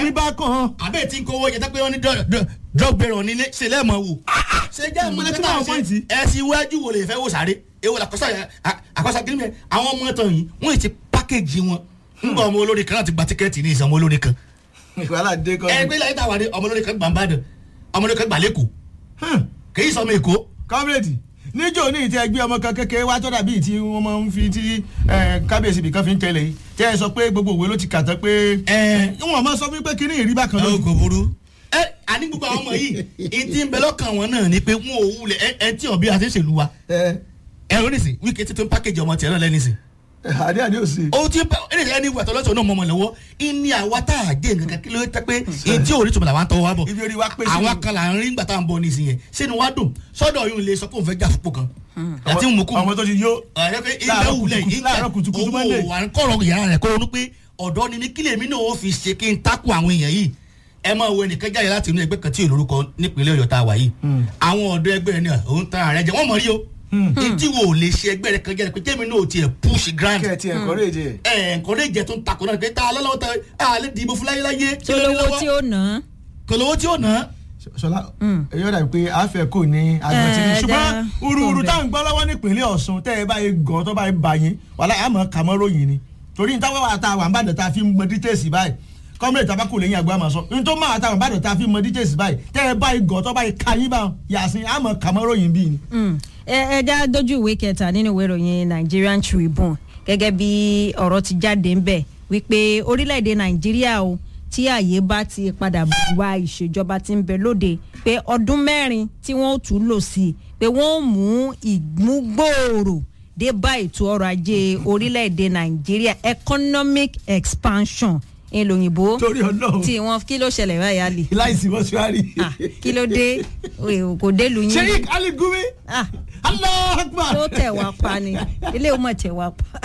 ní bá kàn. àbẹ́ tí ń kówó yẹn tẹ́ pé wọ́n ní drug bearer nílé ṣe lẹ́ẹ̀mọ́ wò. ṣe jẹ́ Mo lè ìmọ̀lẹ́ tún tí àwọn wọ́n pọ́ìntì. ṣe ẹ̀sìn iwájú wo lè fẹ́ wò sáré ewu làkọ́sà àkọ́sà kìíní mẹ́ àwọn ọmọ tán yìí wọ́n ti pákéjì wọn nígbà ọmọ olórin kan láti gba tíkẹ́ẹ̀tì ní ìsàn ọmọ olórin kan wàhálà dé kọ́. ẹgbẹ́ láyé tá a wà ní ọmọ olórin kan gbà ń bàdàn ọmọ olórin kan gbà lẹ́kọ̀ọ́ kì í sọmọ èkó kọ́mírèdì níjó ní ìtẹ́ ẹgbẹ́ ọmọ kan kékeré wá tọ́da bíi tí wọ́n máa ń fi tí eh, kábíyèsí bìkan fi ń tẹ̀lé yìí tẹ́ ẹ sọ pé gbogbo òwe ló ti kà tán pé ẹ wọ́n máa sọ wípé kí ní ìrí bákan ẹ lójú. kò burú. ẹ àní gbogbo àwọn ọmọ yìí ìdí ń bẹ lọ́kàn wọn náà ni pé wọn ò wulẹ̀ ẹ ẹ tí ọ̀bí àti ìṣèlú wa ẹ ẹ ò ní sìn wíkẹ́ tí tó ń pákéjì ọmọ tiẹ̀ náà lẹ́ni sìn. àdé àdé òsì. o ti bẹ ẹni ẹni wà tọ́lọ́sọ̀ náà mọ̀mọ́ lọ́wọ́ ìní àwa tá a dé nǹkan kí ló tẹ́ pé ìdí òrí tòmọ̀ làwọn tọwọ́ wa bọ̀ ibi orí wa pèsè. àwa kan là ń rí nígbà tá à ń bọ̀ nísìnyẹn sínú wa dùn sọ́dọ̀ yóò lè sọ pé òun fẹ́ jà fúnpọ̀ kan àti mú kú ọmọ tó ti yó. ọ̀rẹ́ pé ilé Láàárọ̀ wulẹ̀ kùtùkùtù- láàárọ̀ kùtùkùtù Monday. owó wà ń kọ̀rọ̀ yàrá rẹ̀ kó ronú pé ọ̀dọ́ ni mí kílè mí náà ó fi ṣe kí n takò àwọn èèyàn yìí ẹ máa wo ẹnìkan jáde láti inú ẹgbẹ́ kan tí olórúkọ nípínlẹ̀ ọ̀yọ́ tá a wà yìí àwọn ọ̀dọ́ ẹgbẹ́ rẹ̀ ní òun tan ààrẹ jẹ wọ́n mọ̀ rí o etí wo ò lè ṣe ẹgbẹ́ rẹ̀ kan jáde pé jẹ́mi náà ò tiẹ̀ push grand kẹ́ ẹ ti ẹ̀kọ́ rè jẹ. ẹ̀ nǹkan lè jẹ́ tó ń takò náà pé tá a lọ́lọ́wọ́ ta a lè dìbò fún láyé láyé tí olówó tí ó nà á. kò lówó tí ó ná sọlá èyí ọ̀dà pé àáfẹ́ kò ní agbọ̀ntì Ẹ, ṣùgbọ́n ẹja ururu kò táwọn gbọ́ lọ́wọ́ nípínlẹ̀ ọ̀ṣun tẹ́ ẹ báyìí gan tó báyìí bá yín wàhálà àmọ́ kàmọ́ ròyìn ni torí ní táwọn àtàwọn àwọn àbàdàn tá a fi mọ dítẹ́sì báyìí kọ́mílẹ̀ tabako lẹ́yìn àgbà máa sọ ní tó máa àtàwọn àbàdàn tá a fi mọ dítẹ́sì báyìí tẹ́ ẹ báyìí gan tó báyìí ka yín bá yàsín àmọ́ kàmọ́ ròyìn bíi ni. Mm. ẹ ẹ já dójú ìwé kẹta nínú ìwé ìròyìn Nigerian Tribune gẹ́gẹ́ bí ọ̀rọ̀ ti jáde ń bẹ̀ wípé orílẹ̀-èdè Nàìjíríà o tí ààyè bá ti padà wá ìṣèjọba tí ń bẹ lóde pé ọdún mẹ́rin tí wọ́n ó tún lò sí i pé wọ́n ó mú ìmúgbòòrò dé bá ètò ọrọ̀ ajé orílẹ̀-èdè Nàìjíríà economic expansion ìlòyìnbó torí ọlọ́run tí wọ́n kí ló ṣẹlẹ̀ báyà lè láìsí mọ́ṣúárì. Ah, kí ló dé Oye, kò dé lu yín sheik ali gumi Ah, allah akbar tó tẹ̀ wá pa ni ilé ọmọ tẹ̀ wá pa.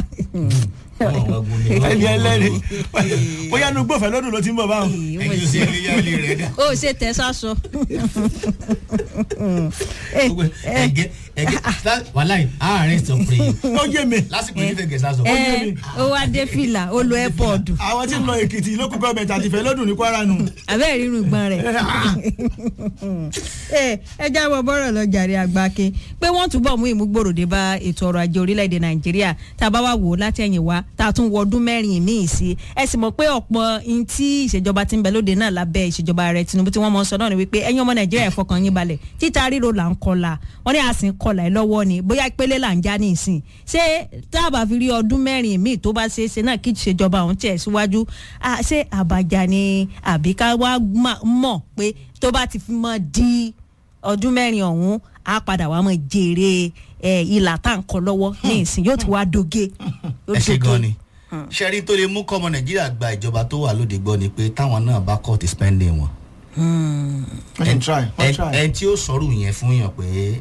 ẹni ẹlẹ́ni bóyá nu gbọ́fẹ́ lọ́dún ló ti ń bọ̀ báwọn. ẹ̀yin ò sí ilé yálé rẹ̀ dá. ó ṣe tẹ sásọ. ẹ̀gẹ́ ẹ̀gẹ́ wàláì àárín sọ pé ó yé mi. lásìkò yìí fẹ́ gẹ̀ẹ́sà sọ. ẹ ó wá dé fìlà ó lo airpod àwọn tí ń lọ èkìtì lókùn gọọmenti àti ìfẹ́ lọ́dún ní kwara nù. abẹ́ rírun ìgbọ́n rẹ̀. ẹ ẹ jábọ̀ bọ́rọ̀ lọ jàre àgbáke pé wọ́n túbọ̀ mú ìmúgbòrò dé bá ètò ọrọ̀ ajé orílẹ̀-èdè nàìjíríà tá a bá wà wò ó látẹ̀yìn wá tá a tún wọ ọdún mẹ́rin míì sí ẹ sì mọ̀ pé ọ̀pọ̀ in tí ìṣèjọba ti ń bẹ lóde náà lábẹ́ ìṣèjọba ààrẹ tinubu tí wọ́n mọ̀ ń sọ náà ni wípé ẹ̀yin ọmọ nàìjíríà ẹ fọkàn yín balẹ̀ títa ríro là ń kọlà wọ́n ní àsìn kọlà ẹ lọ́wọ́ ni bóyá ìpele là ń já ní ìsìn ṣé tá a bá fi rí ọdún mẹ́rin míì tó bá ṣeé ṣe náà kí ìṣèjọba ọ̀hún tẹ̀ síwájú ah, ṣé àbàjá ni àbí ká wá má- mọ̀ pé tó bá ti fi mọ́ di ọdún mẹ́rin ọ̀hún á padà wá mọ̀ jèrè ẹ̀, ìlà tá à ń kọ lọ́wọ́ ní ìsìn yóò ti wá doge. yóò ẹ ṣe doge. gan ni ṣẹ́rí tó lè mú kọ́mọ nàìjíríà gba ìjọba tó wà lóde gbọ́ ni pé táwọn náà bá cut spending wọn. wọ́n try wọ́n Ẹ- try. ẹni tí ó sọ̀rọ̀ yẹn fún yàn pé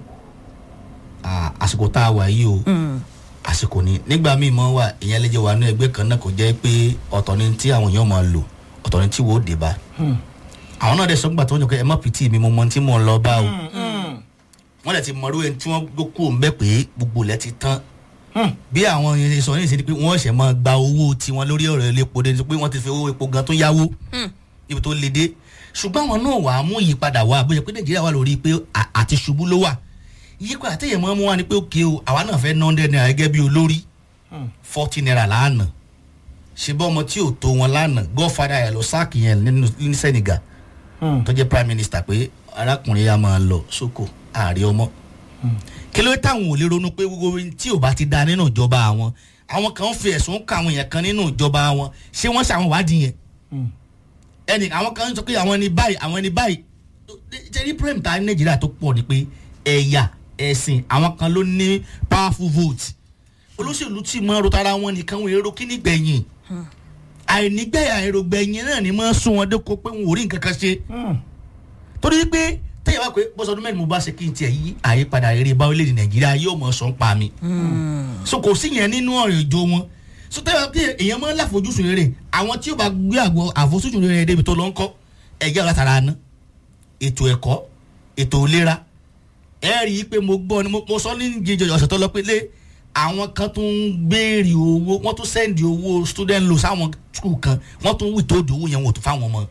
à, àsìkò tá a wà yìí o àsìkò ni nígbà míì mọ́ wà ìyẹn lè jẹ́ wà ní ẹgbẹ́ kan náà kò jẹ́ pé ọ̀tọ̀ ni tí àwọn èèyàn máa lò ọ̀tọ̀ ni tí wò ó dé bá àwọn náà dẹ̀ sọ gbà tó ń jọ pé ẹ má pìtì mi mo mọ tí mò ń lọ bá o wọ́n dẹ̀ ti mọ̀rú ẹni tí wọ́n gbó kúrò ń bẹ́ pé gbogbo ilẹ̀ ti tán bí àwọn yẹn sọ ní ìsinmi pé wọ́n ṣẹ̀ máa gba owó tiwọn lórí ọ̀rọ̀ elépo dé pé wọ́n ti fi owó epo gan tó yáwó níbi tó le dé ṣùgbọ́n àwọn náà wàá mú ìyípadà wá bóyá pé nàìjíríà wà lórí pé à- àti ṣubú ló wà ìyípadà téèyàn máa mú wá ni pé òkè o àwa náà fẹ́ ná hundred naira gẹ́gẹ́ bí olórí forty naira lánàá ṣe bọ́ ọmọ tí ò tó wọn lánàá godfather ẹ̀ lọ sáàkì yẹn nínú ní Senegal tó jẹ́ prime minister pé arákùnrin yà máa lọ sóko ààrẹ ọmọ kí ló dé táwọn ò lè ronú pé gbogbo ohun tí ò bá ti da nínú ìjọba àwọn àwọn kan fi ẹ̀sùn kà àwọn èèyàn kan nínú ìjọba wọn ṣé wọ́n ṣàwọn wádìí yẹn ẹnì àwọn kan sọ pé àwọn ẹni báyìí àwọn ẹni báyìí jẹ́rí prem ta ní nàìjíríà tó pọ̀ ni pé ẹ̀yà ẹ̀sìn àwọn kan ló ní powerful vote olóṣèlú tí mọ ro tara wọn nìkan wọn èrò kíní gbẹ̀yìn àìnígbẹ́ àìrògbẹ̀yìn náà ni mọ́ sún wọn dẹ́kọ̀ pé wọn ò rí nǹkan kan ṣe torí pé tẹ́yìn wá pé bọ́sọdún mẹ́rin mo bá ṣe kí n tiẹ̀ yí àyípadà rere bá orílẹ̀-èdè nàìjíríà yóò mọ̀ sọ́n pa mi so kò sí yẹn nínú ọ̀rọ̀ ìjọ wọn so tẹ́wọ́n pé èèyàn máa ń láfojúsùn rere àwọn tí ó bá gbé àgọ́ àfojúsùn rere débi tó lọ ń kọ́ ẹ̀jẹ̀ látara aná ètò ẹ̀kọ́ ètò ìlera ẹ rí i pé mo gbọ́ ni mo mo sọ ní jíjọ ọ̀sẹ̀ tó lọ pé lé àwọn kan tún ń béèrè owó wọ́n tún sẹ́ndì owó student loan sáwọn skul kan wọ́n tún wìtó òdò owó yẹn wò tó fáwọn ọmọ